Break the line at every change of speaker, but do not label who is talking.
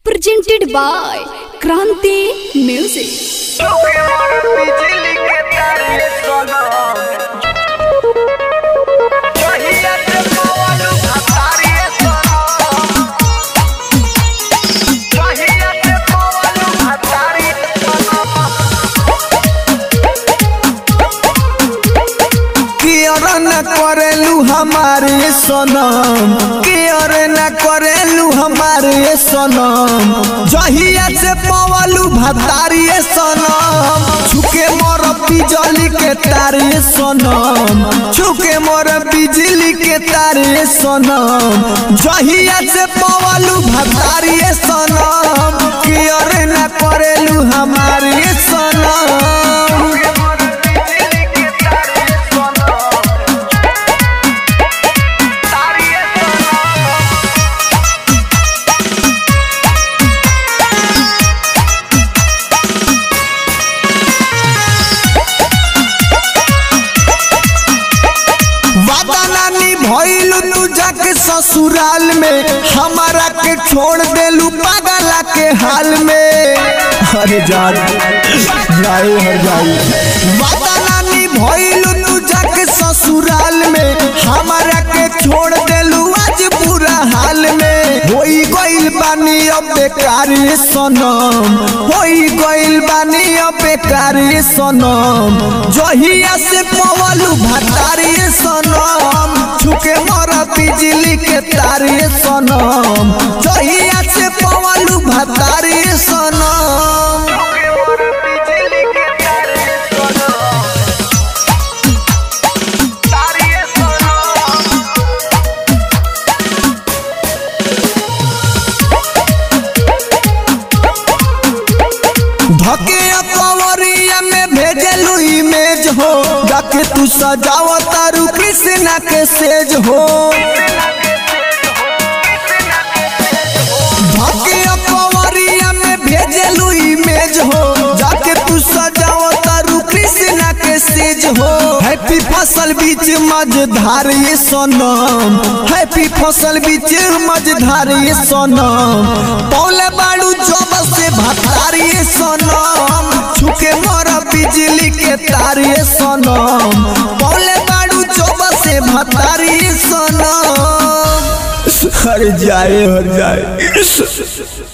presented by Kranti Music.
बिजली के तारे सोनम कहिया से पवलू भतारी सोनम कहिया से पवलू भतारी
केयर न करेलू हमारे सनम केयर न करेलू हमारे सनम जहिया से पवलू भतारी सनम छुके मोर बिजली के तारे सनम छुके मोर बिजली के तारे सनम जहिया से पवलू भतारी सनम केयर न करेलू हमारे सनम
बिजली के तारे सोनम तारी सोनम
वादा नानी भइलू तू जाके ससुराल में हमारा के छोड़ देलू पागला के हाल में अरे जान जाए हर जाई वादा नानी भइलू तू जाके ससुराल में हमारा के छोड़ देलू आज बुरा हाल में होई गइल बानी अब बेकार सनम होई गइल बानी अब बेकार सनम जहिया से पवलू भतारी सनम छुके मर बिजली के तारे सनम जहिया से पवलू भतारी सनम
बिजली के तारे सोनम तारी सोनम
धके कवरिया में भेजलू इमेज हो जाके तू सजाव तारू कृष्णा के सेज हो धके कवरिया में भेजलू इमेज हो जाके तू सजाव तारू कृष्णा के सेज हो हैप्पी फसल बीच मझधार ये सोनम हैप्पी फसल बीच मझधार ये सोनम पौले बाड़ू जब से भतार ये सोनम छुके मोर बिजली के तार ये सोनम पौले बाड़ू जब से भतार ये सोनम हर जाए हर जाए